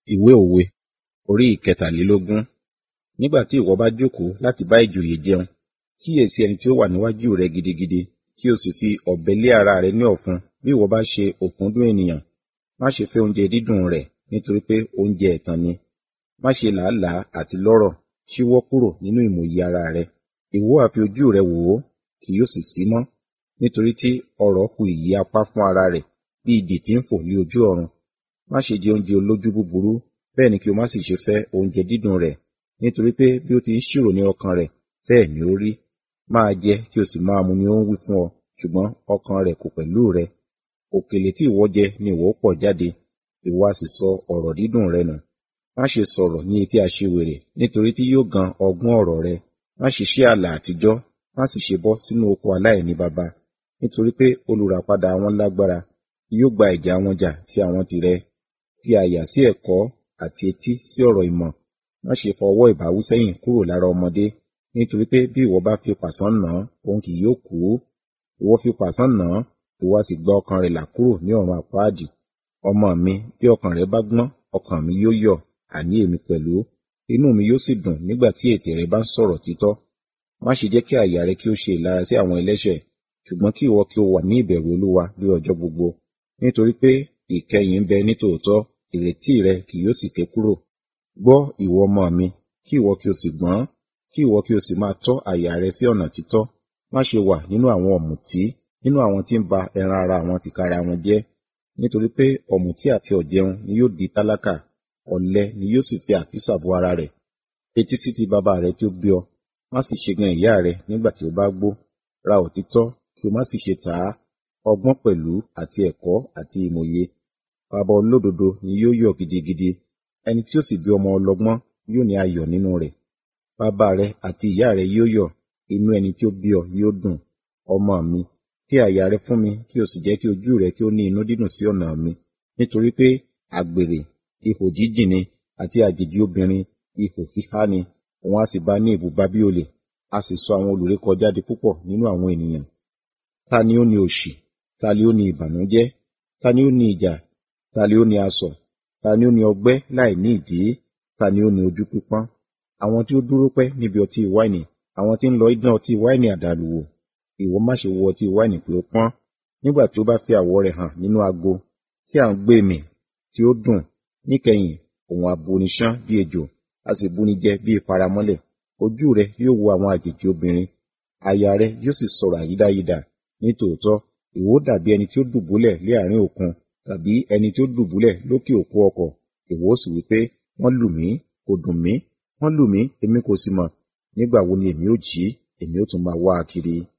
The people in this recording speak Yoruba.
Ìwé òwe orí ìkẹtàlélógún. Nígbà tí ìwọ bá jókòó láti bá ìjòyè jẹun, kíyèsi ẹni tí ó wà níwájú rẹ gidigidi, kí o sì fi ọ̀bẹ lé ara rẹ ní ọ̀fun bí ìwọ bá ṣe òkúndùn ènìyàn. Má ṣe fẹ́ oúnjẹ dídùn rẹ̀, nítorí pé oúnjẹ ẹ̀tàn ni. Má ṣe làálàá àti lọ́rọ̀, ṣíwọ́ kúrò nínú ìmòye ara rẹ. Ìwọ ha fi ojú rẹ wò ó, kì yóò sì sí mọ́, nítorí tí ọrọ̀ kù ìyí apá fún ara rẹ̀, bí idì tí ń fò ní ojú ọ̀run. Má ṣe jẹ oúnjẹ olójú búburú, bẹ́ẹ̀ ni kí o má sì ṣe fẹ́ oúnjẹ dídùn rẹ̀, nítorí pé bí ó ti ń ṣírò ní ọkàn rẹ̀, bẹ́ẹ̀ ni ó rí. Máa jẹ kí o sì máa mu ni ó ń wí fún ọ, ṣùgbọ́n ọkàn rẹ̀ kò pẹ̀lú rẹ. Òkèlè tí ìwọ jẹ ni ìwọ ó pọ̀ jáde, ìwọ a sì sọ ọ̀rọ̀ dídùn rẹ nù. Má ṣe sọ̀rọ̀ ní etí aṣiwèrè, nítorí tí yóò gan ọgbọ́n ọ̀rọ̀ rẹ. Má ṣe ṣí ààlà àtijọ́, má sì ṣe bọ́ sínú oko aláìní baba, nítorí pé olùràpadà wọn lágbára, yóò gba ìjà wọn jà ti àwọn tìrẹ. Fi àyà sí ẹ̀kọ́ àti etí sí ọ̀rọ̀ ìmọ̀. Má ṣe fa ọwọ́ ìbáwí sẹ́yìn kúrò lára ọmọdé, nítorí pé bí ìwọ bá fi pàṣán nà án, òun kì yóò kú. Ìwọ fi pàṣán nà án, ìwọ a sì gba ọkàn rẹ̀ là kúrò ní ọ̀run àpáàdì. Ọmọ mi, bí ọkàn rẹ bá gbọ́n, ọkàn mi yóò yọ̀, àní èmi pẹ̀lú. Inú mi yóò sì dùn nígbà tí ètè rẹ bá ń sọ̀rọ̀ títọ́. Má ṣe jẹ́ kí àyà rẹ kí ó ṣe ìlara sí àwọn ẹlẹ́ṣẹ̀, ṣùgbọ́n kí ìwọ kí o wà ní ìbẹ̀rù Olúwa ní ọjọ́ gbogbo. Nítorí pé ìkẹyìn ń bẹ nítòótọ́, ìrètí rẹ kì yóò sì ké kúrò. Gbọ́ ìwọ ọmọ mi, kí ìwọ kí o sì gbọ́n, kí ìwọ kí o sì máa tọ́ àyà rẹ sí ọ̀nà títọ́. Má ṣe wà nínú àwọn ọ̀mùtí, nínú àwọn tí ń ba ẹran ara àwọn tìkára wọn jẹ́. Nítorí pé ọ̀mùtí àti ọ̀jẹun ni yóò di tálákà, ọ̀lẹ ni yóò sì fi àkísà bo ara rẹ̀. Fetí sí ti bàbá rẹ tí ó bí ọ, má sì ṣe gan ìyá rẹ nígbà tí ó bá gbó. Ra òtítọ́, kí o má sì ṣe tà á, ọgbọ́n pẹ̀lú àti ẹ̀kọ́ àti ìmòye. Baba olódodo ni yóò yọ̀ gidigidi, ẹni tí ó sì bí ọmọ ọlọ́gbọ́n yóò ní ayọ̀ nínú rẹ̀. Bàbá rẹ àti ìyá rẹ yóò yọ̀, inú ẹni tí ó bí ọ yóò dùn. Ọmọ mi, fi àyà rẹ fún mi, kí o sì jẹ́ kí ojú rẹ kí ó ní inú dídùn sí ọ̀nà mi. Nítorí pé àgbèrè, ihò jíjìn ni, àti àjèjì obìnrin, ihò híhá ni, òun a sì bá ní ibùba bí olè, a sì sọ àwọn olùrékọjá di púpọ̀ nínú àwọn ènìyàn. Ta ni ó ní òṣì? Ta ni ó ní ìbànújẹ́? Ta ni ó ní ìjà? Ta ni ó ní asọ̀? Ta ni ó ní ọgbẹ́ láì ní ìdí? Ta ni ó ní ojú pípọ́n? Àwọn tí ó dúró pẹ́ níbi ọtí wáìnì, àwọn tí ń lọ idán ọtí wáìnì àdàlù wò. Ìwọ má ṣe wo ọtí wáìnì pé ó pọ́n, nígbà tí ó bá fi àwọ̀ rẹ̀ hàn nínú ago, tí à ń gbé mì, tí ó dùn. Níkẹyìn, òun a buni ṣán bí ejò, a sì buni jẹ bí paramọ́lẹ̀. Ojú rẹ yóò wo àwọn àjèjì obìnrin, àyà rẹ yóò sì sọ̀rọ̀ àyídáyidà. Nítòótọ́, ìwọ ó dàbí ẹni tí ó dùbúlẹ̀ lé àárín òkun, tàbí ẹni tí ó dùbúlẹ̀ lókè òkú ọkọ̀. Ìwọ ó sì wí pé, wọ́n lù mí, kò dùn mí, wọ́n lù mí, èmi kò sì mọ̀. Nígbà wo ni èmi ó jí? Èmi ó tún máa wá a kiri.